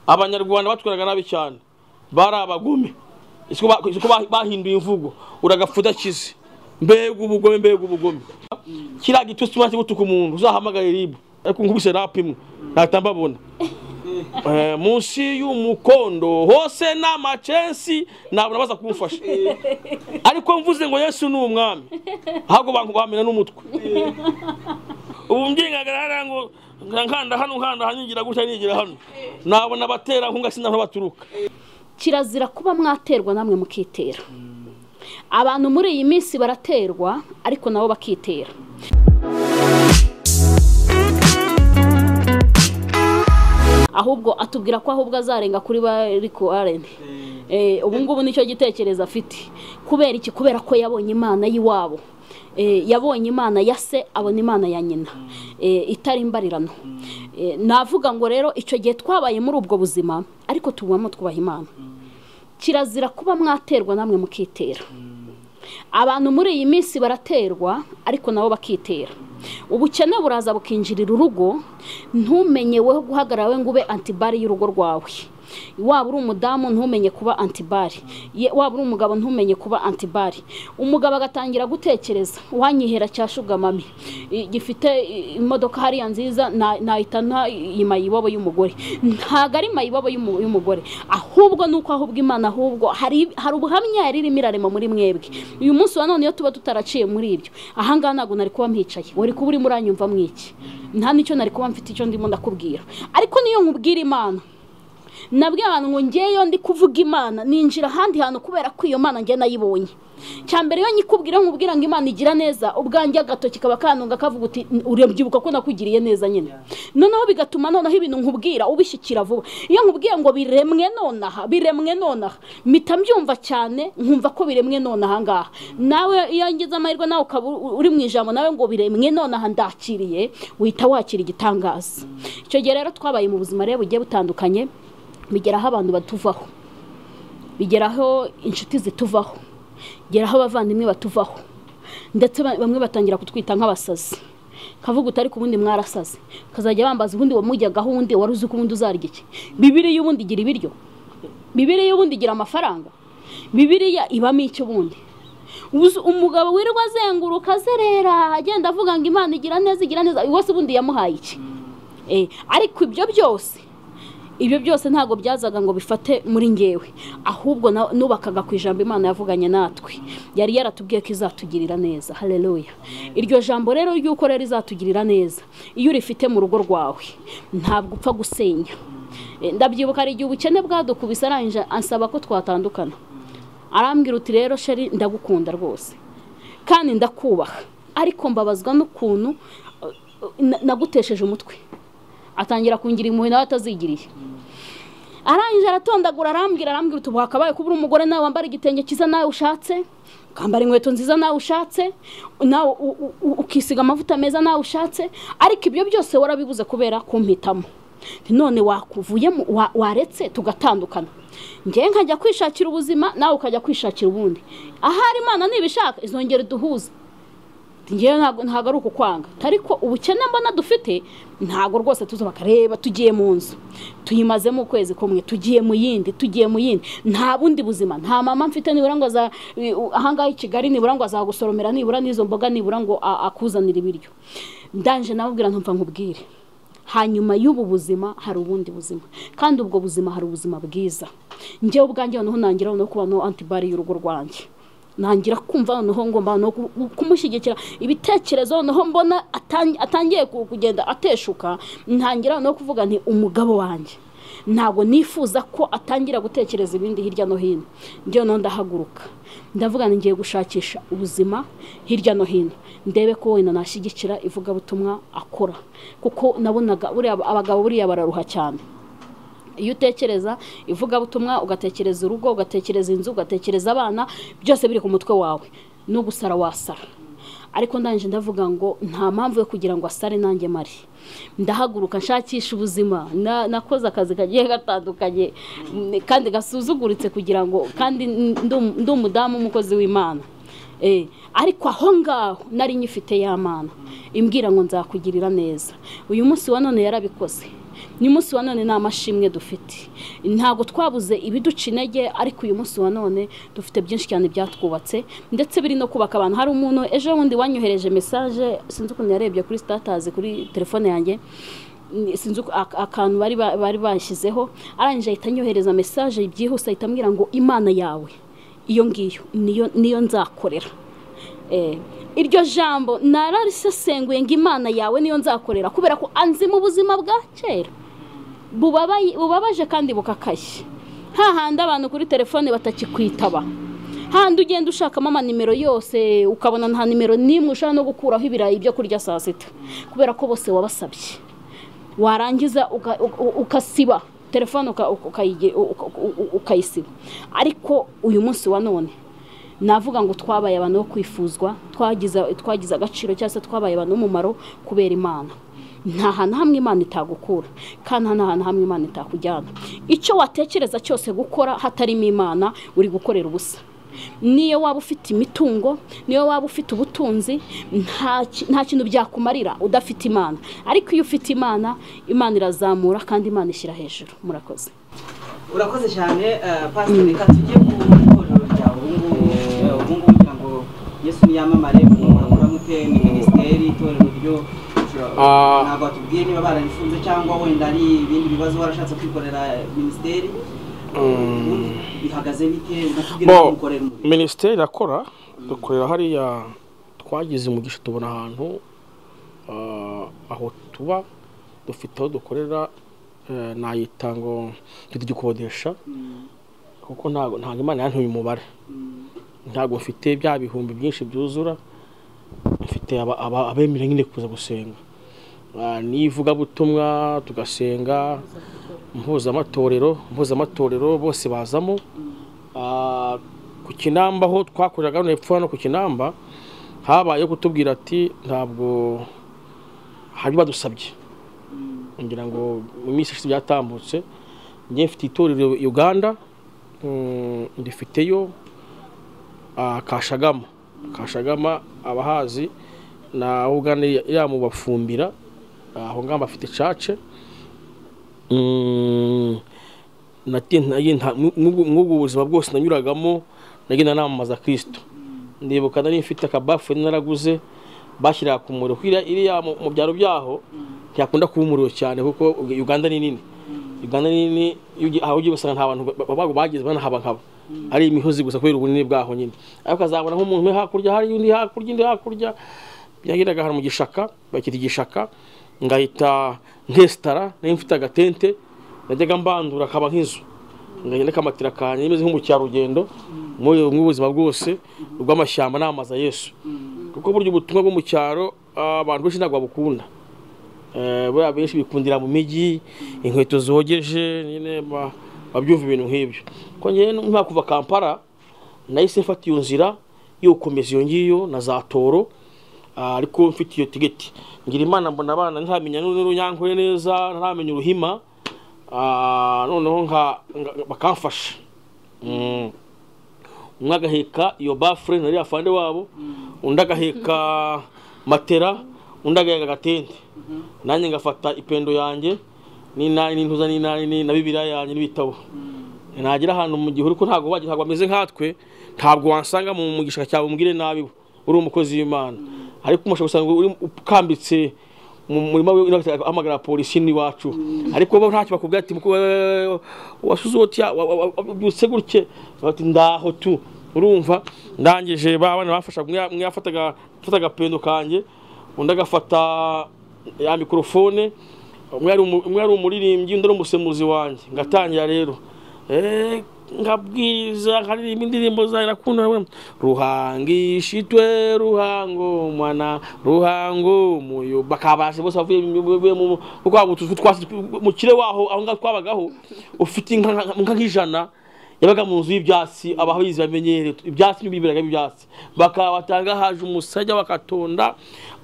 abanyarwanda batwaraga nabi cyane bari abagome isiko bahinduye imvugo uragafu udakize mbega ubugome mbega ubugome kiriya gitusi maze gutuka umuntu uzahamagare ribu ariko nkubise rap imwe ntahita munsi y'umukondo hose ni amacensi ntabwo nabaza kumufasha ariko mvuze ngo yesu ni umwami ahubwo bamena n'umutwe ubu mbyingagarara ngo nkanda hano nkanda hanyingira gutya nigira hano nabona abatera nkunga sinabona baturuka kirazira kuba mwaterwa namwe mukitera abantu muri iyi minsi baraterwa ariko nabo bakitera ahubwo atubwira ko ahubwo azarenga kuri bari arene ubu ngubu nicyo gitekerezo afite kubera iki kubera ko yabonye imana y'iwabo yabonye imana ya se abona imana ya nyina itari imbarirano navuga ngo rero icyo gihe twabaye muri ubwo buzima ariko tubamo twubaha imana kirazira kuba mwaterwa namwe mukitera abantu muri iyi minsi baraterwa ariko nabo bakitera ubukene buraza bukinjirira urugo ntumenye we guhagarara we ngo ube antibari y'urugo rwawe waba uri umudamu ntumenye kuba antibari waba uri umugabo ntumenye kuba antibari umugabo agatangira gutekereza wanyihera cya shugamami gifite imodoka hariya nziza nahita nta mayibobo y'umugore ntabwo ari mayibobo y'umugore ahubwo ni uko ahubwo imana ahubwo hari ubuhamya yari irimo irarema muri mwebwe uyu munsi wa none iyo tuba tutaraciye muri ibyo ahangaha ntabwo nari kuba mwicaye wari kuba urimo uranyumva mwiki nta n'icyo nari kuba mfite icyo ndimo ndakubwira ariko niyo nkubwira imana nabwiye abantu ngo ngeyo ndi kuvuga imana ninjira ahandi hantu kubera ko iyo mana njye nayibonye mbere iyo nyikubwira nkubwira ngo imana igira neza ubwanjye agatoki kaba kanunga kavuga uti urabyibuka ko nakugiriye neza nyine noneho bigatuma noneho ibintu nkubwira ubishyikira vuba iyo nkubwiye ngo biremwe nonaha biremwe nonaha mpita mbyumva cyane nkumva ko biremwe nonaha ngaha nawe iyo ngize amahirwe nawe ukaba uri mu ijambo nawe ngo biremwe nonaha ndakiriye wihita wakira igitangaza icyo gihe rero twabaye mu buzima rero bugiye butandukanye bigeraho abantu batuvaho bigeraho inshuti zituvaho bigeraho abavandimwe batuvaho ndetse bamwe batangira kutwita nk'abasazi kavuga utari ku bundi mwarasaze ukazajya bambaza ubundi wamujyagaho ubundi wari uzi ko ubundi uzarya iki bibiriya ubundi igira ibiryo bibiriya ubundi igira amafaranga bibiriya ibamo icyo ubundi umugabo wirirwa azenguruka azerera agenda avuga ngo imana igira neza igira neza wese ubundi yamuhaye iki ariko ibyo byose ibyo byose ntabwo byazaga ngo bifate muri ngewe ahubwo nubakaga ku ijambo imana yavuganye natwe yari yaratubwiye ko izatugirira neza hareruya iryo jambo rero ry'uko rero izatugirira neza iyo urifite mu rugo rwawe ntabwo upfa gusenya ndabyibuka hari igihe ubukene bwadukubise arangije ansaba ko twatandukana arambwira uti rero sheri ndagukunda rwose kandi ndakubaha ariko mbabazwa n'ukuntu nagutesheje umutwe atangira kungira impuhwe nawe atazigiriye arangije aratondagura arambwira arambwira uti wakabaye kuba uri umugore nawe wambara igitenge cyiza nawe ushatse ukambara inkweto nziza nawe ushatse nawe ukisiga amavuta meza nawe ushatse ariko ibyo byose warabibuze kubera kumpitamo none wakuvuyemo waretse tugatandukana ngewe nkajya kwishakira ubuzima nawe ukajya kwishakira ubundi ahari imana nibishaka izongera duhuze ngewe ntabwo ari ukukwanga ariko ubukene mbona dufite ntabwo rwose tuzabakareba tugiye mu nzu tuyimazemo ukwezi kumwe tugiye mu yindi tugiye mu yindi nta bundi buzima nta mama mfite nibura ngo ahangaha i kigali nibura ngo azagusoromera nibura n'izo mboga nibura ngo akuzanire ibiryo ndanje nabubwira ntumva nkubwire hanyuma y'ubu buzima hari ubundi buzima kandi ubwo buzima hari ubuzima bwiza ngewe ubwanjye noneho nangira no kuba no antibari y'urugo rwanjye nangira kumva noneho ngomba no kumushyigikira ibitekerezo noneho mbona atangiye kugenda ateshuka ntangira no kuvuga nti umugabo wanjye ntabwo nifuza ko atangira gutekereza ibindi hirya no hino njyewe no ndahaguruka ndavuga ngiye gushakisha ubuzima hirya no hino ndebe ko wenda nashyigikira ivugabutumwa akora kuko nabonaga abagabo buriya bararuha cyane iyo utekereza ivugabutumwa ugatekereza urugo ugatekereza inzu ugatekereza abana byose biri ku mutwe wawe no gusara wasara ariko ndangije ndavuga ngo nta mpamvu yo kugira ngo asare nanjye mari ndahaguruka nshakisha ubuzima nakoze akazi kagiye gatandukanye kandi gasuzuguritse kugira ngo kandi ndi umudamu umukozi w'imana ariko aho ngaho nari nyifite y'amana imbwira ngo nzakugirira neza uyu munsi wa none yarabikoze n'umunsi wa none nta mashimwe dufite ntabwo twabuze ibiduca intege ariko uyu munsi wa none dufite byinshi cyane byatwubatse ndetse biri no kubaka abantu hari umuntu ejo bundi wanyohereje mesaje sinzi ukuntu yarebye kuri sitatazi kuri telefone yanjye ni- sinzi uko- ak- akantu bari ba- bari bashyizeho arangije ahita anyohereza mesaje byihuse ahita ambwira ngo imana yawe iyo ngiyo niyo niyo nzakorera Eh, iryo jambo nararisesenguye ngo imana yawe niyo nzakorera kubera ko anzi mu buzima bwa kera bubabaye- bubabaje kandi bukakaye hahandi abantu kuri telefone batakikwitaba handi ugenda ushakamo amanimero yose ukabona nta nimero n'imwe ushobora no gukuraho ibirayi byo kurya saa sita kubera ko bose wabasabye warangiza uka- uka- ukasiba telefone uka- uka- ukayige- uka- uka- ukayisiba ariko uyu munsi wa none navuga ngo twabaye abantu bo kwifuzwa twagize twagize agaciro cyangwa se twabaye abantu b'umumaro kubera imana nta hantu hamwe imana itagukura kandi nta hantu hamwe imana itakujyana icyo watekereza cyose gukora hatarimo imana uri gukorera ubusa niyo waba ufite imitungo niyo waba ufite ubutunzi nta ki- nta kintu byakumarira udafite imana ariko iyo ufite imana imana irazamura kandi imana ishyira hejuru murakoze urakoze cyane eh, pasiteri reka tujye ku itorero ryawe ubu ngubu eh, ubu ngubu kugira ngo yesu niyamamare muramura mute ni minisiteri itorero ryo Ah. ntabwo batubwiye niba bararifunze cyangwa wenda ari ibindi bibazo warashatse kwikorera minisiteri ubu bihagaze bite unatubwira ko bo ukorera umurimo minisiteri irakora dukorera hariya twagize umugisha tubona ahantu ah, aho tuba dufite aho dukorera eh, nayita ngo tugikodesha Mm, kuko ntago ntago imana yantuye umubare mm, ntabwo mfite bya bihumbi byinshi byuzura mfite aba- aba- abemera nyine kuza gusenga Ah, n'ivugabutumwa tugasenga mpuzamatorero mpuzamatorero bose bazamo Ah, ku kinamba aho twakoreraga hano hepfo hano ku kinamba habayeho kutubwira ati ntabwo hari badusabye mm, ngira ngo mu minsi ishize byatambutse njye mfite itorero uganda mm, rifiteyo ah, kashagama kashagama abahazi na uganda ya- yamubafumbira aho ngaho bafite cace Mm, nati- nari- nta- mu- mu- mw'ubwo buzima bwose nanyuragamo nagenda namamaza kirisito ndibuka nari mfite akabafu naraguze bashyiraga ku muriro Kuko iriya- iriya mu- mu byaro byaho ntiyakunda kuba umuriro cyane kuko uganda ni nini uganda ni nini iyo ugiye- aho ugiye usanga nta bantu ba- ba- ba- bageze banahaba nkaba ari imihozi gusa kubera ubunini bwaho nyine ariko ukazabona nk'umuntu umwe hakurya hari undi hakurya undi hakurya byagiraga ahantu mu gishaka bakita igishaka ngahita nkesitara nari mfite agatente najyaga mbandura akaba nk'inzu ngahita kamatira kanjye imeze nk'umukerarugendo muri mu buzima bwose rw'amashyamba n'amazi Yesu kuko burya ubutumwa bwo mu cyaro ah, abantu benshi ntabwo babukunda Eh, buriya benshi bikundira mu mijyi inkweto zogeje nyine ba- babyumva ibintu nk'ibyo kuko njyewe nta kuva kampara nahise mfata iyo nzira yo gukomeza iyo ngiyo na za toro ah, ariko mfite iyo tigeti ngira imana mbona abana ntamenya n'urunyankore neza ntamenya uruhima ah, noneho nka nga- bakamfasha Mm. umwe agaheka iyo bafure nari afande wabo undi agaheka matera undi agaheka agatente nanjye ngafata ipendo yanjye n'inani n'intuza n'inani na bibiriya yanjye n'ibitabo nagera ahantu mu gihuru ko ntabwo wagira ntabwo bameze nkatwe ntabwo wansanga mu mu gishanga cyawe umubwire nabi we uri umukozi w'imana ariko umushaka usanga uri ukambitse mu murima we ahamagara polisi n'iwacu ariko bo ntacyo bakubwira ati "Muku- eh, wasuze utya wa- wa- wa- wabyutse gutye bati ndaho tu urumva ndangije ba bana bafashaga umwe ya- umwe yafataga yafataga agapendo kanjye undi agafata ya mikorofone umwe yari umu- umwe yari umuririmbyi undi ari umusemuzi wanjye ngatangira rero Eh, nkabwiriza nkaririmba indirimbo zayo nakunda we ruhangishitwe ruhango mwana ruhango muyo bakabasha bose bavuye mu- mu- mu- mu kwa butuzu twasi mu kire waho aho ngaho twabagaho ufite inka nka- nka nk'ijana yabaga mu nzu y'ibyatsi abahizi bamenyereye ibyatsi n'ibibiraga by'ibyatsi bakabatanga haje umusajya wakatonda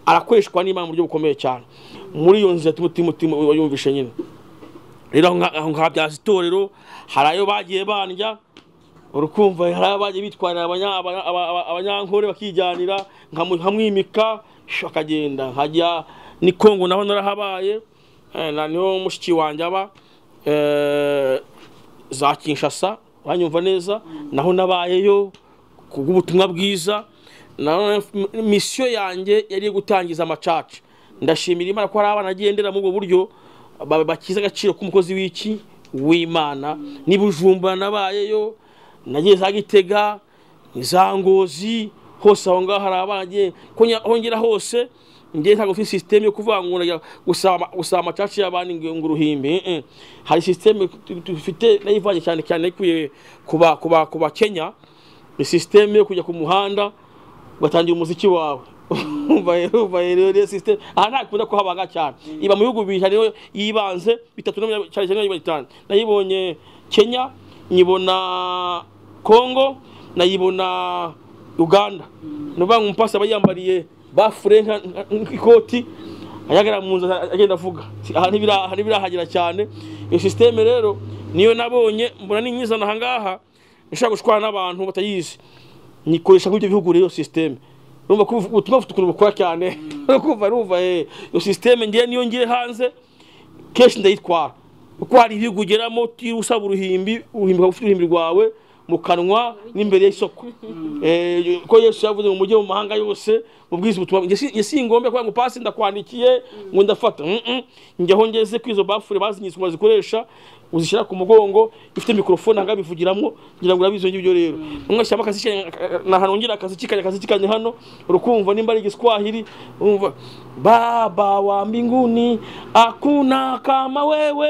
arakoreshwa n'imana mu buryo bukomeye cyane muri iyo nzu yatuma umutima yumvishe nyine rero aho nga- aho nkabyaza itorero hari ayo bagiye bandya urukumva hari ayo bagiye bitwarira abanya- aba- aba- aba- abanyankore bakijyanira nkamu- nkamwimika shu, akagenda nkajya ni kongo naho narahabaye Eh, na niho mushiki wanjye aba eh, za kinshasa uranyumva neza naho nabayeyo kubw'ubutumwa bwiza nanone misiyo yanjye yari iyo gutangiza amacaca ndashimira imana ko hari abana agendera muri ubwo buryo ba- bakize agaciro k'umukozi w'iki w'imana n'ibujumbura nabayeyo nagiye za gitega za ngozi hose aho ngaho hari abana agiye konya- aho ngera hose ngiye ntabwo mfite sisiteme yo kuvuga ngo najya gusaba gusaba amacaci y'abandi ngo ngo uruhimbi eh, eh. hari sisiteme tu- dufite nayivange cyane cyane nayikuye ku ba- ku ba- ku bakenya ni sisiteme yo kujya ku muhanda ugatangira umuziki wawe umva rero umva rero rero system aha ntakunda ko habaga cyane iba mu bihugu bibiri hariho yibanze bitatu na mirongo- cyane cyane mirongo itanu nayibonye kenya nyibona congo nayibona uganda ni ukuvuga ngo umupasi aba yiyambariye bafure nka- nka- nk'ikoti ahagarara mu nzu agenda avuga aha ntibira- aha ntibirahagera cyane iyo sisiteme rero niyo nabonye mbona ninyizana aha ngaha nshaka gushwana n'abantu batayizi nyikoresha nk'ibyo bihugu rero systeme urumva ko ubutumwa bufite ukuntu bukora cyane urumva urumva eh iyo systeme ngiye niyo ngiye hanze kenshi ndayitwara kuko hari ibihugu ugeramo utiriwe usaba uruhimbi uruhimbi ukaba ufite uruhimbi rwawe mu kanwa n'imbere y'isoko Eh, ko yesu yavuze ngo mujye mu mahanga yose mubwize ubutumwa njye si- njye singombe kuvuga ngo pasi ndakwandikiye ngo ndafata Mm-mm. njye aho ngeze kuri izo bafure bazinyitse umuntu azikoresha uzishyira ku mugongo ifite mikorofone aha ngaha bivugiramo ngira ngo urabizi ibyo rero umwe ashyiramo akazikanya ahantu ngira akazikikanya akazikikanya hano urukumva nimba ari igiswahili umva baba wa mbinguni akuna kama wewe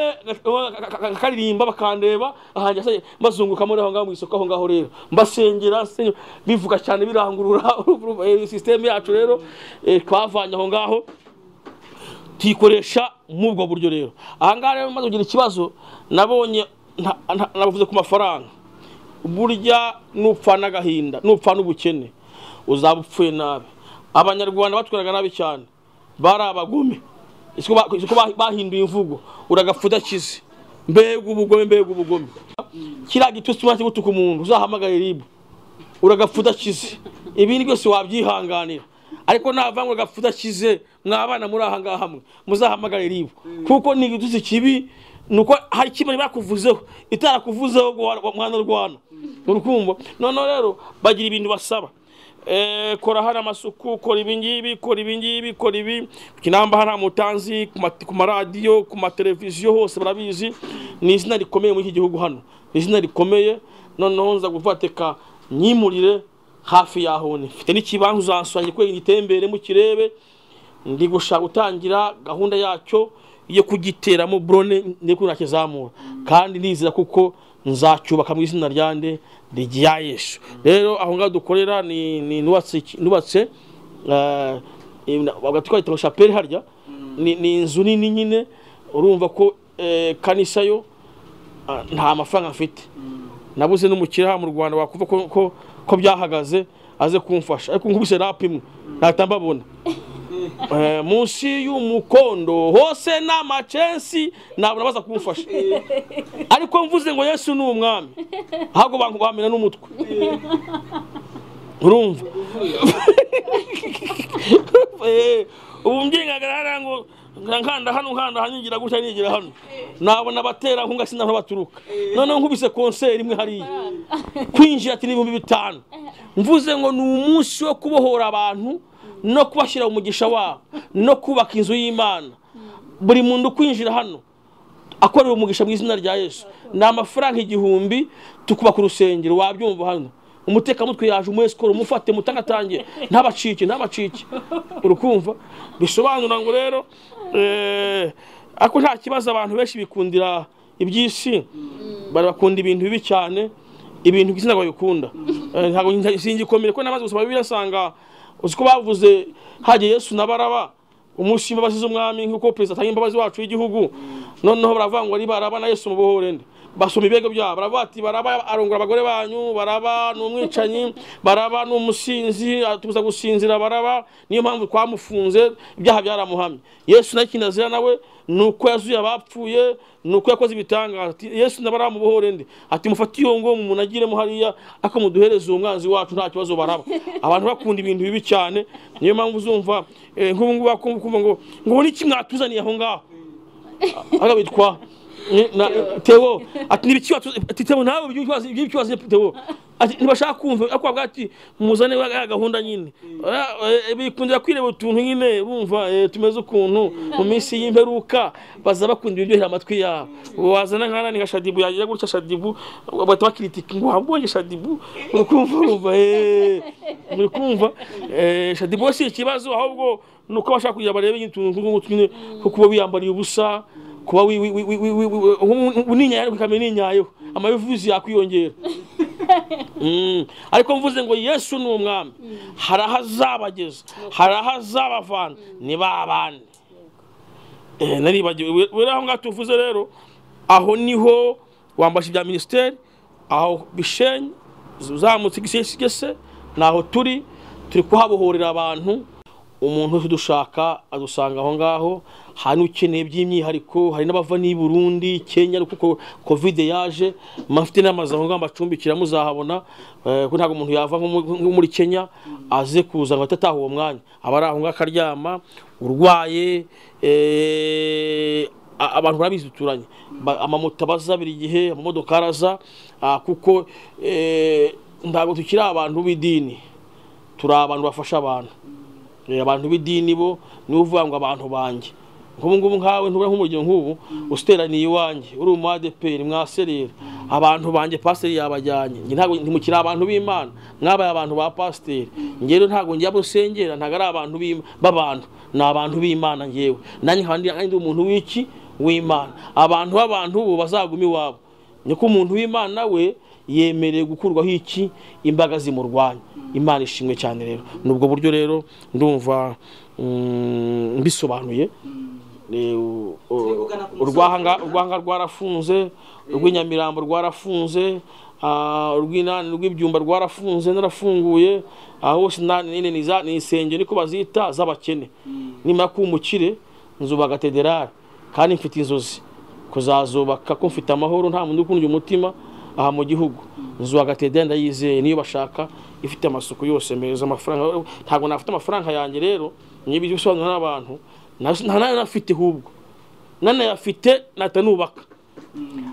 akaririmba bakandeba ahanjye asa- bazunguka muri aho ngaho mu isoko aho ngaho rero mbasengera nsengera, bivuga cyane birangurura urumva, eh, system yacu rero eh, twavanye aho ngaho tuyikoresha muri ubwo buryo rero aha ngaha rero maze kugira ikibazo nabonye nta- nta- navuze ku mafaranga burya nupfana agahinda nupfana ubukene uzaba upfuye nabi abanyarwanda batwaraga nabi cyane bari abagome isi ko ba- isi ko ba- bahinduye imvugo uragapfa udakize mbega ubugome mbega ubugome kiriya gitutsi umaze gutuka umuntu uzahamagare ribu uragapfa udakize ibindi byose wabyihanganira ariko nava ngo uragapfa udakize mwabana muri aha ngaha hamwe muzahamagare ribu kuko ni igitutsi kibi ni uko hari ikibazo bakuvuzeho itarakuvuzeho ngo wa- wa- mwana rwana urukumva noneho rero bagira ibintu basaba Eh, kora hano amasuku kora ibingibi kora ibingibi kora ibi ku kinamba hano mutanzi ku ma- ku maradiyo ku mateleviziyo hose barabizi ni izina rikomeye muri iki gihugu hano ni izina rikomeye noneho nza gufateka nyimurire hafi yaho ni mfite n'ikibanza uzansonge kwe igitembere mukirebe ndi gushaka gutangira gahunda yacyo yo kugiteramo burone ndi kunakizamura kandi nizera kuko nzacyubaka mu izina ryande rya Yesu rero aho ngaho dukorera ni ni nubatse iki- nubatse bagatwita ngo chapelle harya ni ni inzu nini nyine urumva ko eh, kanisa yo ah, nta mafaranga mfite nabuze n'umukiriya mu Rwanda wakumva ko ko, ko byahagaze aze kumfasha ariko nkubise rap imwe natambabona Eh, munsi y'umukondo hose n'amacensi ntabwo nabaza kumufasha ariko mvuze ngo yesu ni umwami ahubwo bantu bamena n'umutwe urumva Eh, ubu mbyengagara hariya ngo nkanda hano nkanda hano nyigira gutya nigira hano nabona abatera nkunga sinzi aho baturuka noneho nkubise konseri imwe hariya kwinjira ati n'ibihumbi bitanu mvuze ngo ni umunsi wo kubohora abantu no kubashyira umugisha wabo no kubaka inzu y'imana buri muntu ukwinjira hano akorera umugisha mu izina rya yesu ni amafaranga igihumbi tukubaka urusengero wabyumva hano umutekamutwe yaje umu esikoro umufate mutagatangiye ntabacike ntabacike urukumva bisobanura ngo rero eh, ariko nta kibazo abantu benshi bikundira iby'isi bakunda ibintu bibi cyane ibintu by'izina babikunda Eh, ntabwo nta- singikomere ko namaze gusoma bibiliya asanga uzi ko bavuze hagiye yesu na baraba umunsi w'imbabazi z'umwami nk'uko perezida atanga imbabazi wacu w'igihugu noneho baravuga ngo ari baraba na yesu mubohore nde basoma ibirego byabo baravuga ati baraba arongora abagore banyu baraba ni umwicanyi baraba ni umusinzi atubuza gusinzira baraba niyo mpamvu twamufunze ibyaha byaramuhamye yesu nawe ikindi azira nawe ni uko yazuye abapfuye ni uko yakoze ibitangaza ati yesu na baraba mubohore nde ati mufate iyo ngo mumunagiremo hariya ariko muduhereze uwo mwanzi wacu nta kibazo baraba abantu bakunda ibintu bibi cyane niyo mpamvu uzumva eh, nk'ubu ngubu bakumva ngo ngo ni iki mwatuzaniye aho ngaho hariya bitwa ni- na- tewo ati ni ibiki watu- ati tewo nawe ibyo ukibaza- ibyo ukibaza tewo ati ntibashaka kumva ariko bavuga ati muzane wa- ya gahunda nyine Eh, eh, bikundira kwireba utuntu nyine bumva eh, tumeze ukuntu mu minsi y'imperuka baza bakunda ibiryohera amatwi yabo wazana nkana ni nka shadibu yagira gutya shadibu bahita bakiritika ngo wabonye shadibu uri kumva urumva eh, uri kumva Eh, shadibu si ikibazo ahubwo ni uko bashaka kugira barebe nyine utuntu tw'utuntu nyine kuko uba wiyambariye ubusa kuba wi- wi- wi- wi- wi- wi- wi- wi- uninyaye ariko ikamenya ininyayeho amabivuzi yakwiyongera Mm. ariko mvuze ngo yesu ni umwami hari aho azabageza hari aho azabavana ni ba bandi Eh, naribagiwe buriya aho ngaho tuvuze rero aho niho wambasha ibya minisiteri aho bishenyi uzamutse igisesigese ni aho turi turi kuhabohorera abantu umuntu wese udushaka adusanga aho ngaho hari n'ukeneye by'imyihariko hari n'abava n'i Burundi Kenya ariko kuko kovide yaje mufite n'amazu aho ngaho bacumbikira muzahabona eh, kuko ntabwo umuntu yava nko mu- nko muri Kenya aze kuza ngo atatahe uwo mwanya aba ari aho ngaho akaryama urwaye eh, a- abantu barabizi turanye Ba- amamoto aba aza buri gihe amamodoka araza ah, kuko eh, ntabwo tukiri abantu b'idini turi abantu bafasha abantu Eh, abantu b'idini bo nibo uvuga ngo abantu banjye nk'ubu ngubu nkawe ntubura nk'umuryango nk'ubu usiteraniye iwanjye uri umu adeperi mwaserera abantu banjye pasiteri yabajyanye njye ntabwo ntimukiri abantu b'imana mwabaye abantu ba pasiteri njyewe ntabwo njya abo nsengera ntabwo ari abantu b'Ima- b'abantu ni abantu b'imana njyewe nanjye nkaba ndi- ndi umuntu w'iki w'imana abantu b'abantu bo bazaguma iwabo niko umuntu w'imana we yemerewe gukurwaho iki imbaga zimurwanya imana ishimwe cyane rero ni ubwo buryo rero ndumva mm, mbisobanuye Eh, u- u- kugana ku musozo. urwahanga urwanga rwarafunze urw'inyamirambo rwarafunze ah, urw'inani rw'ibyumba rwarafunze narafunguye aho hose na- nyine ni za- ni insengero niko bazita z'abakene nimara kuba umukire nzubaka katederari kandi mfite inzozi kuzazubaka ko mfite amahoro nta muntu ukundya umutima aha mu gihugu nzubaka katederari ndayizeye niyo bashaka ifite amasuku yose meza amafaranga ntabwo nafite amafaranga yanjye rero niba ibyo bisobanura n'abantu nta- nta nayo nafite hubwo nanayafite natanubaka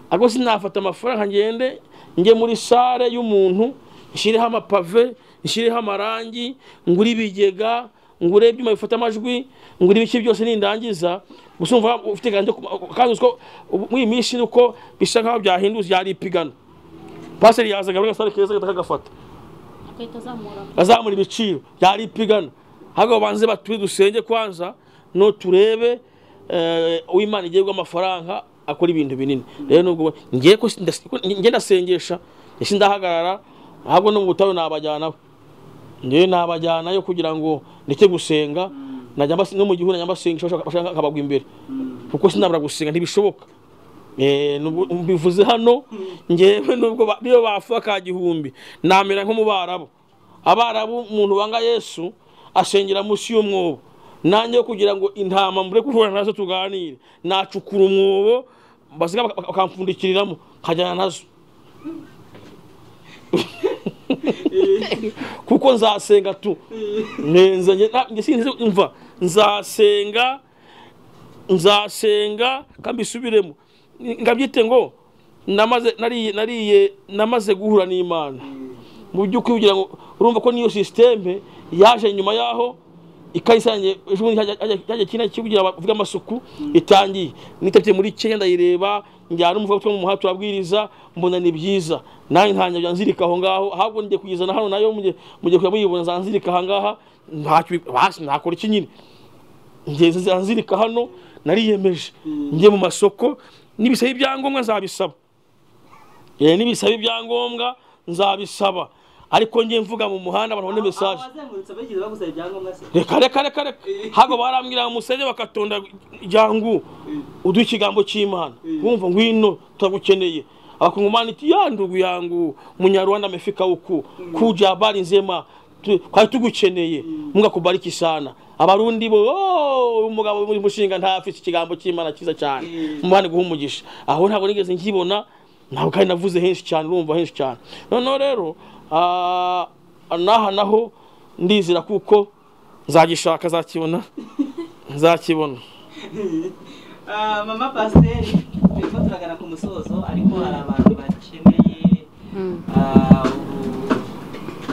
ariko sinafata amafaranga ngende njye muri sare y'umuntu nshyireho amapave nshyireho amarangi ngure ibigega ngure ibyuma bifata amajwi ngure ibiki byose nindangiza gusa umva ufite gahunda yo kuba- kandi uzi ko ubu- muri iyi minsi ni uko bisa nk'aho byahindutse byari ipigano pasiteri yazaga muri gasare keza agahita akagafata agahita azamura bazamura ibiciro byari ipigana ahubwo banze baturi dusenge kwanza no turebe eh, uw'imana igiye guha amafaranga akora ibintu binini rero nubwo ngiye ko sindas- ko- nge ndasengesha ese ndahagarara ahubwo no mu butayu nabajyanaho ngewe nabajyanayo kugira ngo ndeke gusenga najya mbas- no mu gihugu najya mbasengesha bashaka- bashaka nkabagwa imbere kuko sinabura gusenga ntibishoboka Eh, nubwo- mbivuze hano ngewe nubwo ba- niyo bafuka ka gihumbi namera nko mu barabu abarabu umuntu wanga yesu asengera munsi y'umwobo nanjye kugira ngo intama mbure guhura nazo tuganire nacukura umwobo basiga baka- baka- bakampfundikiriramo nkajyana nazo kuko nzasenga tu ngenza njye na- njye sinzi umva nzasenga nzasenga kandi isubiremo ngabyite ngo namaze nariye nariye namaze guhura n'imana mu by'ukuri kugira ngo urumva ko niyo sisiteme yaje nyuma yaho ikahise yanjye ejo bundi hajya- hajya hajya kino kikugira bavuga amasuku itangiye nitabye muri kenya ndayireba njyana umuvuga utwo mu muhanda turabwiriza mbona ni byiza nanjye ntangira kujya nzirika aho ngaho ahubwo ngiye kuyizana hano nayo mugiye mugiye kujya muyibona zanzirika aha ngaha ntacyo bi- basi nakora iki nyine ngeze zanzirika hano nariyemeje njye mu masoko nibisaba ibyangombwa nzabisaba Eh, nibisaba ibyangombwa nzabisaba ariko njye mvuga mu muhanda abantu babone mesaje abazengurutse bagize bagusaba ibyangombwa se reka reka reka reka hago barambwira musenge bakatonda jangu uduha ikigambo cy'imana wumva ngwino turagukeneye abakongomani iti ya ndugu yangu munyarwanda amefika uku kuja bari nzema tu- twari tugukeneye mugakubariki sana abarundi bo "Oh, umugabo muri mushinga ntafite ikigambo cy'imana cyiza cyane mubane guha umugisha aho ntabwo nigeze nkibona ntabwo kandi navuze henshi cyane urumva henshi cyane noneho rero ah, n'aha naho ndizira kuko nzagishaka nzakibona nzakibona Ah, mama pasiteri turimo turagana ku musozo ariko hari abantu bakeneye ah, ubu-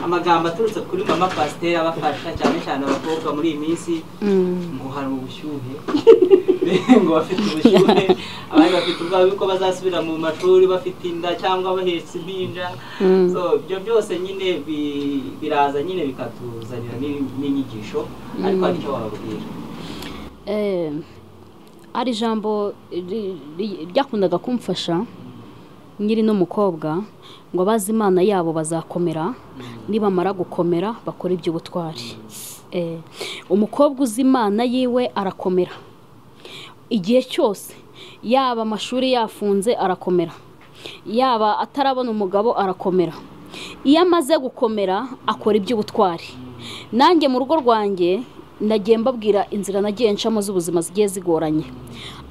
amagambo aturutse kuri mama pasiteri abafasha cyane cyane abakobwa muri iyi minsi ngo hari ubushyuhe ngo bafite ubushyuhe abandi bafite ubwoba yuko bazasubira mu mashuri bafite inda cyangwa bahetse impinja Mm. So, ibyo byose nyine bi- biraza nyine bikatuzanira n'in- n'inyigisho ariko hari icyo wababwira Eh, hari ijambo ri- ri- ryakundaga kumfasha nyiri n'umukobwa ngo abazi imana yabo bazakomera nibamara gukomera bakora iby'ubutwari Eh, umukobwa uzi imana yiwe arakomera igihe cyose yaba amashuri yafunze arakomera yaba atarabona umugabo arakomera iyo amaze gukomera akora iby'ubutwari nanjye mu rugo rwanjye nagiye mbabwira inzira nagiye ncamo z'ubuzima zigiye zigoranye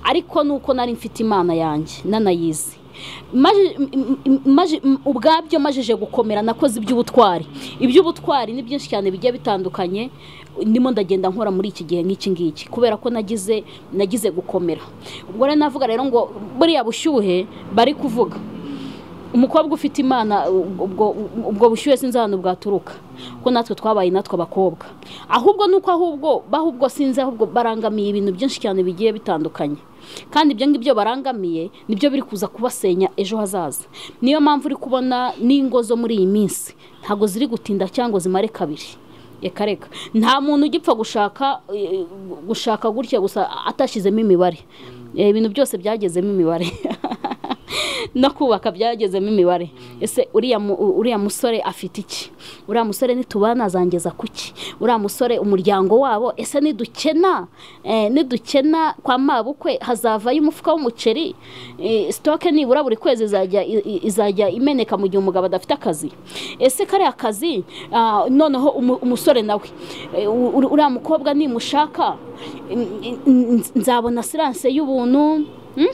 ariko nuko nari mfite imana yanjye nanayizi Maje- m- m- maje- m- ubwabyo majije gukomera nakoze iby'ubutwari iby'ubutwari ni byinshi cyane bigiye bitandukanye ndimo ndagenda nkora muri iki gihe nk'iki ngiki kubera ko nagize nagize gukomera ubwo rero navuga rero ngo buriya bushyuhe bari kuvuga umukobwa ufite imana ubwo ubwo bushyuhe sinzi ahantu bwaturuka kuko natwe twabaye natwe abakobwa ahubwo nuko ahubwo bahubwo sinzi ahubwo barangamiye ibintu byinshi cyane bigiye bitandukanye kandi ibyo ngibyo barangamiye nibyo biri kuza kubasenya ejo hazaza niyo mpamvu uri kubona n'ingo zo muri iyi minsi ntabwo ziri gutinda cyangwa zimare kabiri reka reka nta muntu ugipfa gushaka eh, gushaka gutya gusa atashyizemo imibare Eh, ibintu byose byagezemo imibare no kubaka byagezemo imibare ese uriya mu- uriya musore afite iki uriya musore nitubana azangeza kuki uriya musore umuryango wabo ese nidukena eh, nidukena kwa mabukwe hazavayo umufuka w'umuceri Eh, sitoke nibura buri kwezi izajya i- i- izajya imeneka mu gihe umugabo adafite akazi ese kariya kazi ah, noneho umu- umusore nawe eh, u- u- uriya mukobwa nimushaka n- n- n- nzabona siranse y'ubuntu mm?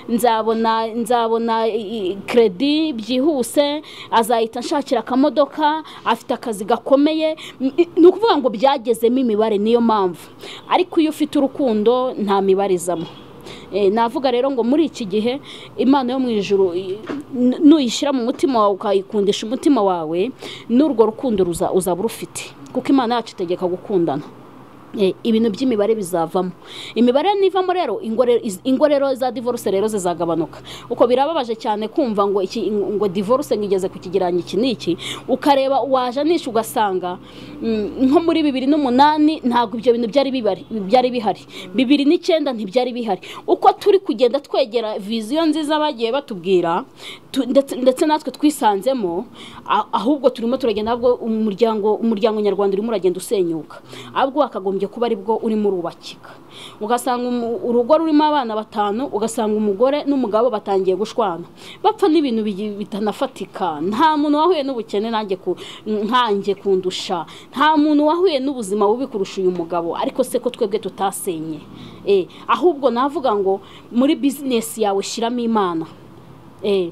nzabona nzabona i- i- kredi byihuse azahita nshakira akamodoka afite akazi gakomeye N- i- ni ukuvuga ngo byagezemo imibare niyo mpamvu ariko iyo ufite urukundo nta mibare izamo Eh, navuga rero ngo muri iki gihe imana yo mu ijuru i- n- nuyishyira mu mutima wawe ukayikundisha umutima wawe n'urwo rukundo ruza- uzaba urufite kuko imana yacu itegeka gukundana Eh, ibintu by'imibare bizavamo imibare nivamo rero ingore- iz- ingorero za divorce rero zizagabanuka uko birababaje cyane kumva ngo iki ngo divorce ngigeze ku kigereranyo iki n'iki ukareba wajanisha ugasanga mm, nko muri bibiri n'umunani ntabwo ibyo bintu byari bibari byari bihari bibiri n'icyenda ntibyari bihari uko turi kugenda twegera viziyo nziza bagiye batubwira tu- ndetse ndetse natwe twisanzemo a- ahubwo turimo turagenda ahubwo umuryango umuryango nyarwanda urimo uragenda usenyuka ahubwo wakagombye kuba ari bwo urimo urubakika ugasanga umu- urugo rurimo abana batanu ugasanga umugore n'umugabo batangiye gushwana bapfa n'ibintu bigi- bitanafatika nta muntu wahuye n'ubukene nanjye ku- nkanjye kundusha nta muntu wahuye n'ubuzima bubi kurusha uyu mugabo ariko se ko twebwe tutasenye Eh, ahubwo navuga ngo muri bizinesi yawe shyiramo imana Eh,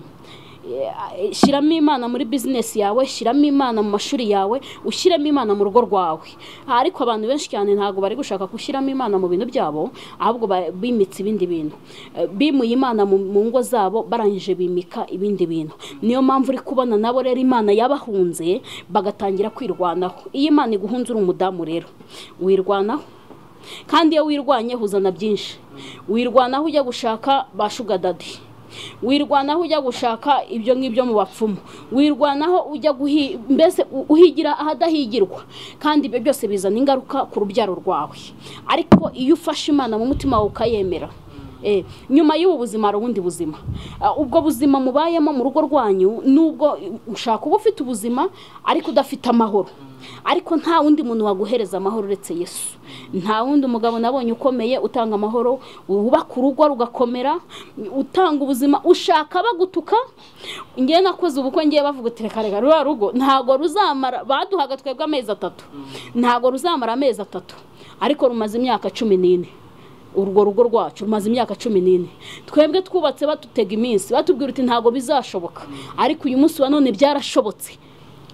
eh, shyiramo imana muri bizinesi yawe shyiramo imana mu mashuri yawe ushyiremo imana mu rugo rwawe ariko abantu benshi cyane ntabwo bari gushaka gushyiramo imana mu bintu byabo ahubwo ba- bimitse ibindi bintu Eh, bimuye imana mu mu ngo zabo barangije bimika ibindi bintu niyo mpamvu uri kubona nabo rero imana yabahunze bagatangira kwirwanaho iyo imana iguhunze uri umudamu rero wirwanaho kandi iyo wirwanye huzana byinshi wirwanaho ujya gushaka ba shuga dadi wirwanaho ujya gushaka ibyo ngibyo mu bapfumu wirwanaho ujya guhi mbese u- uhigira ahadahigirwa kandi ibyo byose bizana ingaruka ku rubyaro rwawe ariko iyo ufashe imana mu mutima wawe ukayemera Eh, nyuma y'ubu buzima hari ubundi buzima Ah, ubwo buzima mubayemo mu rugo rwanyu nubwo ushaka uba ufite ubuzima ariko udafite amahoro ariko nta wundi muntu waguhereza amahoro uretse yesu nta wundi mugabo nabonye ukomeye utanga amahoro wubaka urugo rugakomera utanga ubuzima ushaka bagutuka ngewe nakoze ubukwe ngewe bavuga uti reka reka ruriya rugo ntabwo ruzamara baduhaga twebwe amezi atatu ntabwo ruzamara amezi atatu ariko rumaze imyaka cumi n'ine urwo rugo rwacu rumaze imyaka cumi n'ine twebwe twubatse badutega iminsi batubwira uti ntabwo bizashoboka ariko uyu munsi wa none byarashobotse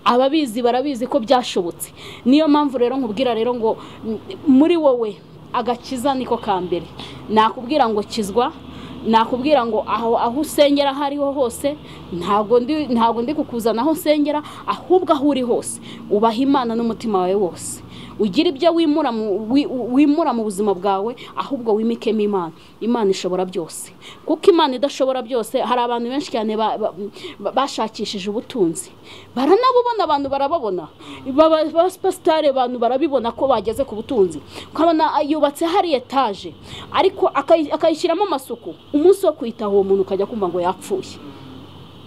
ababizi barabizi ko byashobotse niyo mpamvu rero nkubwira rero ngo m- muri wowe agakiza niko ka mbere nakubwira ngo kizwa nakubwira ngo aho aho usengera aho ariho hose ntabwo ndi ntabwo ndi kukuzana aho usengera ahubwo aho uri hose ubaha imana n'umutima wawe wose ugira ibyo wimura mu- wi- wimura mu buzima bwawe ahubwo wimikemo imana imana ishobora byose kuko imana idashobora byose hari abantu benshi cyane ba- ba- ba- bashakishije ubutunzi baranabubona abantu barababona Baba- abapasitari abantu barabibona ko bageze ku butunzi ukabona yubatse hari etaje ariko akayi- akayishyiramo amasuku umunsi wo kwitaho uwo muntu ukajya kumva ngo yapfuye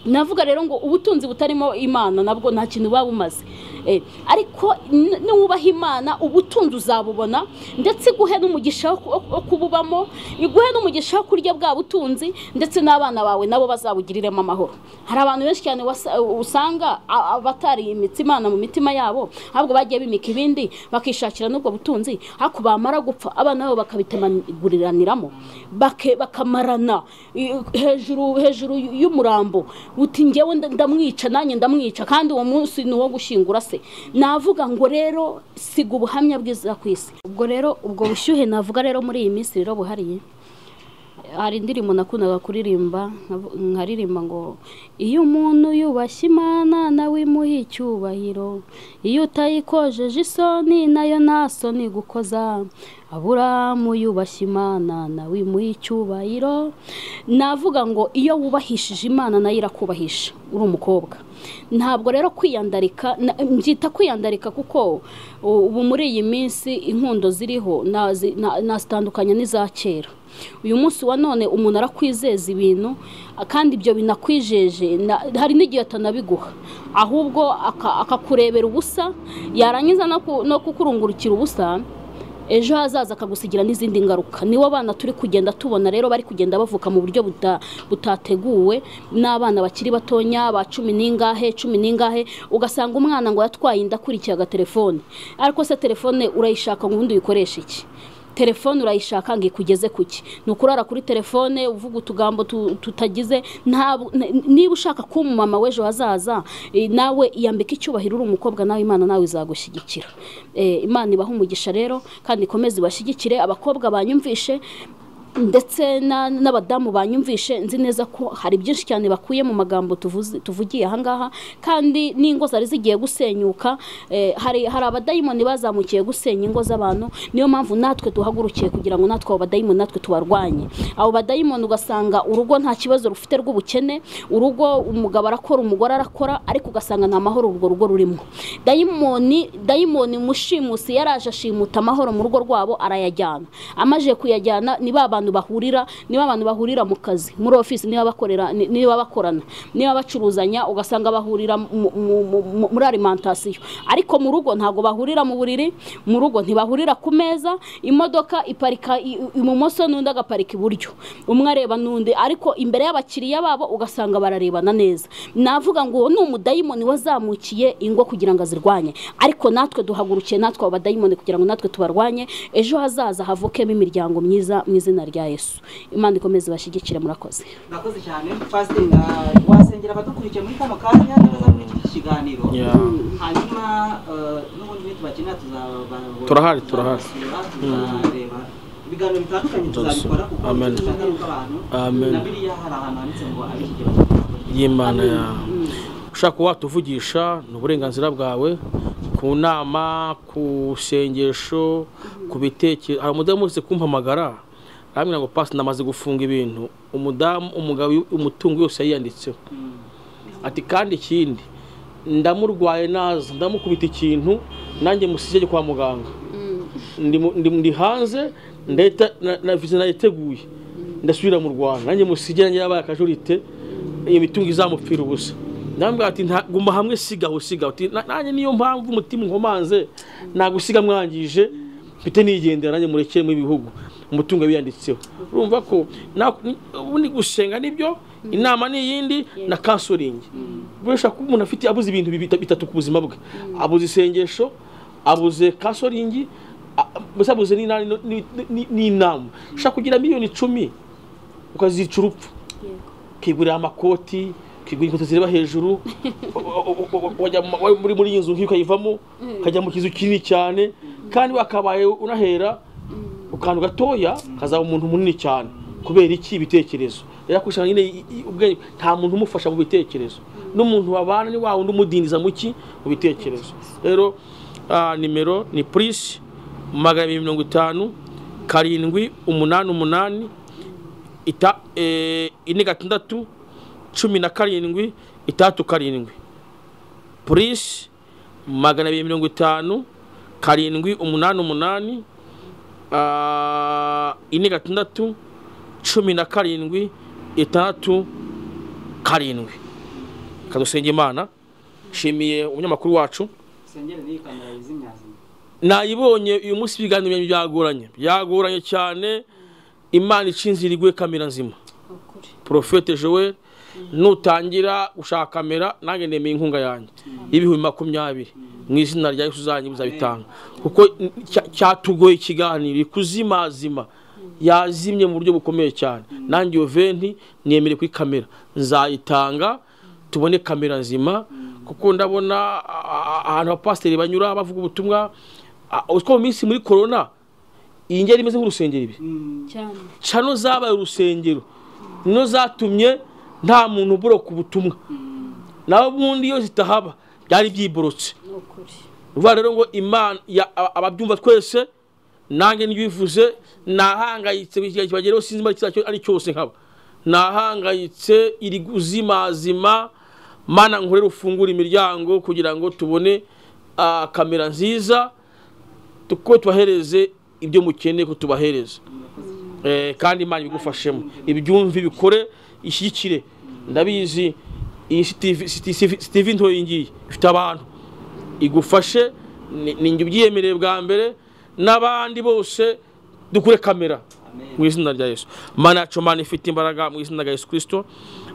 navuga rero ngo ubutunzi butarimo imana nabwo nta kintu buba bumaze Eh, ariko n- nubaha imana ubutunzi uzabubona ndetse iguhe n'umugisha wo ku- wo kububamo iguhe n'umugisha wo kurya bwa butunzi ndetse n'abana bawe nabo bazabugiriremo amahoro hari abantu benshi cyane wasa- usanga a- abatari imitsi imana mu mitima yabo ahubwo bagiye bimika ibindi bakishakira n'ubwo butunzi ariko bamara gupfa abana babo bakabitemaguriraniramo bake- bakamarana i- hejuru hejuru y'umurambo uti njyewe nda- ndamwica nanjye ndamwica kandi uwo munsi ni uwo gushyingura se navuga ngo rero siga ubuhamya bwiza ku isi ubwo rero ubwo bushyuhe navuga rero muri iyi minsi rero buhariye hari indirimbo nakundaga kuririmba nkavu- nkaririmba ngo iyo umuntu yubashye imana nawe imuha icyubahiro iyo utayikojeje isoni nayo nta soni gukoza aburamu yubashye imana nawe imuha icyubahiro navuga ngo iyo wubahishije imana nayo irakubahisha uri umukobwa ntabwo rero kwiyandarika na- mbyita kwiyandarika kuko u- ubu muri iyi minsi inkundo ziriho nazi- na- nazitandukanye n'iza kera uyu munsi wa none umuntu arakwizeza ibintu a- kandi ibyo binakwijeje na- hari n'igihe atanabiguha ahubwo aka- akakurebera ubusa yarangiza no ku- no kukurungurukira ubusa ejo hazaza akagusigira n'izindi ngaruka nibo bana turi kugenda tubona rero bari kugenda bavuka mu buryo buta- butateguwe n'abana bakiri batonya ba cumi n'ingahe cumi n'ingahe ugasanga umwana ngo yatwaye inda akurikiye agatelefone ariko se telefone urayishaka ngo ubundi uyikoreshe iki telefone urayishaka ngo ikugeze ku ki ni ukurara kuri telefone uvuga utugambo tu- tutagize ntabwo- n- niba ushaka kuba umumama w'ejo hazaza eh, nawe iyambika icyubahiro uri umukobwa nawe imana nawe izagushyigikira Eh, imana ibaha umugisha rero kandi ikomeze ibashyigikire abakobwa banyumvishe ndetse na- n'abadamu banyumvishe nzi neza ko hari byinshi cyane bakuye mu magambo tuvuze- tuvugiye ahangaha kandi n'ingo zari zigiye gusenyuka eh, hari hari abadayimoni bazamukiye gusenya ingo z'abantu niyo mpamvu natwe duhagurukiye kugira ngo natwe abo badayimoni natwe tubarwanye abo badayimoni ugasanga urugo nta kibazo rufite rw'ubukene urugo umugabo arakora umugore arakora ariko ugasanga nta mahoro urwo rugo rurimo dayimoni dayimoni mushimusi yaraje ashimuta amahoro mu rugo rwabo arayajyana amajije kuyajyana ni ba bantu bahurira ni ba bantu bahurira mu kazi muri ofisi niba bakorera ni- niba bakorana niba bacuruzanya ugasanga bahurira mu- mu- mu- mu- muri alimentation ariko mu rugo ntabwo bahurira mu buriri mu rugo ntibahurira ku meza imodoka iparika i- i- ibumoso n'undi agaparika iburyo umwe areba n'undi ariko imbere y'abakiriya babo ugasanga bararebana neza navuga ngo uwo ni umudayimoni wazamukiye ingo kugira ngo azirwanye ariko natwe duhagurukiye natwe abadayimoni kugira ngo natwe tubarwanye ejo hazaza havukemo imiryango myiza mu izina rya yesu imana ikomeze ibashyigikire murakoze murakoze cyane pasiteri ah, wasengera abadukurikiye muri kano kanya neza muri iki kiganiro hanyuma eh, n'ubundi ibindi bakenera tuzaba- Turahari, turahari. tuzabasura, tuzareba ibiganiro bitandukanye tuzabikora kuko Amen. tuzabona ingaruka abantu Amen. na biriya hari ahantu handitse ngo abishyigikira bakora. y'imana yawe ushaka watuvugisha ni uburenganzira bwawe ku nama ku sengesho ku bitekerezo hari umudamu wese kumpamagara arambwira ngo pasi namaze gufunga ibintu umudamu umugabo umutungo yose yiyanditseho ati kandi ikindi ndamurwaye naza ndamukubita ikintu nanjye musige kwa muganga ndi, mu- ndi, ndi hanze ndahita na- na vize nayiteguye ndasubira mu rwanda nanjye musige nanjye yabaye akajurite iyo mitungo izamupfira ubusa ndambwira ati "Nta- guma hamwe sigaho sigaho Ati, "Na- nanjye niyo mpamvu umutima nkomanze nagusiga mwangije mfite nigendera nanjye murekere mu ibihugu umutungo wiyanditseho urumva ko na- ni- ubundi gusenga nibyo inama ni iyindi na kansoringi burusha kuba umuntu afite abuze ibintu bibita- bitatu ku buzima bwe abuze isengesho abuze kasoringi a- mbese abuze n'inani no- ni- ni- n'inama ushaka kugira miliyoni icumi ukazica urupfu ukigurira amakoti ukigurira inkweto zireba hejuru u- u- u- u- wajya mu- wa- muri muri iyi nzu nk'iyo ukayivamo ukajya mu kizu kinini cyane kandi wakabaye unahera uka- kantu gatoya kazaba umuntu munini cyane kubera iki ibitekerezo rero akurikirana nyine i- i- ubwenge nta muntu umufasha mu bitekerezo n'umuntu babana ni wa wundi umudindiza mu ki mu bitekerezo rero ah, nimero ni purisi magana abiri mirongo itanu karindwi umunani umunani ita eh, ine gatandatu cumi na karindwi itandatu karindwi purisi magana abiri mirongo itanu karindwi umunani umunani ah, ine gatandatu cumi na karindwi itandatu karindwi kadusenga imana nshimiye umunyamakuru wacu sengeri n'iyi kamera yizimyazimya nayibonye uyu munsi ibiganiro byagoranye byagoranye cyane imana icinzira iguhe kamera nzima ukuri porofete joel nutangira gushaka kamera nanjye nemeye inkunga yanjye y'ibihumbi makumyabiri mu izina rya yesu uzanye uzabitanga kuko cya- cyatugoye ikiganiro ikuzimazima yazimye mu buryo bukomeye cyane nanjye iyo venti nemere kuri kamera nzayitanga tubone kamera nzima kuko ndabona a- a- ahantu abapasiteri banyura bavuga ubutumwa a- utwo mu minsi muri korona iyi ngeri imeze nk'urusengero ibi cyane cano zabaye urusengero nino zatumye nta muntu uboroka ubutumwa nawe ubundi iyo zitahaba byari byiborotse ni ukuri uvuga rero ngo imana ya- aba- ababyumva twese nanjye ntibivuze nahangayitse buri gihe kibagereho sinzi niba icyo ari cyose nkaba nahangayitse iri guzimazima mana nkorera ufungura imiryango kugira ngo tubone ah, kamera nziza kuko tubahereze ibyo mukeneye ko tubahereza Eh, kandi imana ibigufashemo ibyumve ibikore ishyigikire ndabizi iyi sitive ntoya iyi ngiyi ifite abantu igufashe ni- ni njye ubyiyemereye bwa mbere n'abandi bose dukure kamera mu izina rya yesu mana yacu mana ifite imbaraga mu izina rya yesu kirisito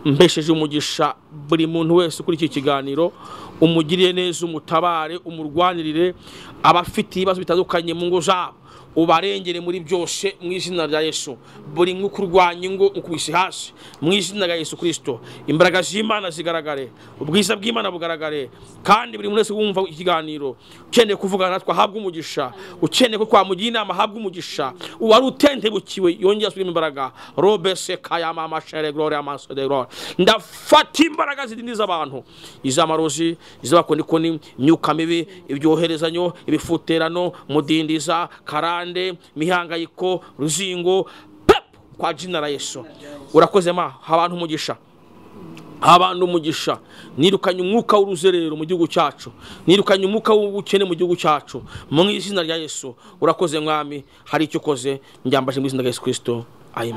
mbesheje umugisha buri muntu wese kuri iki kiganiro umugirire neza umutabare umurwanirire abafite ibibazo bitandukanye mu ngo zabo ubarengere muri byose mu izina rya yesu buri mwuka urwanya ingo ukubise hasi mu izina rya yesu kirisito imbaraga z'imana zigaragare ubwiza bw'imana bugaragare kandi buri muntu wese wumva ikiganiro ukeneye kuvugana natwe ahabwe umugisha ukeneye ko twamugira inama ahabwe umugisha uwari utentebukiwe yongera asubiremo imbaraga robese kayama amashere glore amaso de glore ndafata imbaraga zidindiza abantu iz'amarozi iz'abakonikoni imyuka mibi ibyoherezanyo ibifuterano mudindiza karande mihangayiko ruzingo pep kwa jina la yesu urakoze ma ha abantu umugisha abantu umugisha nirukanye umwuka w'uruzerero mu gihugu cyacu nirukanye umwuka w'ubukene mu gihugu cyacu mu izina rya yesu urakoze mwami hari icyo ukoze njyambaje mu izina rya yesu kirisito amen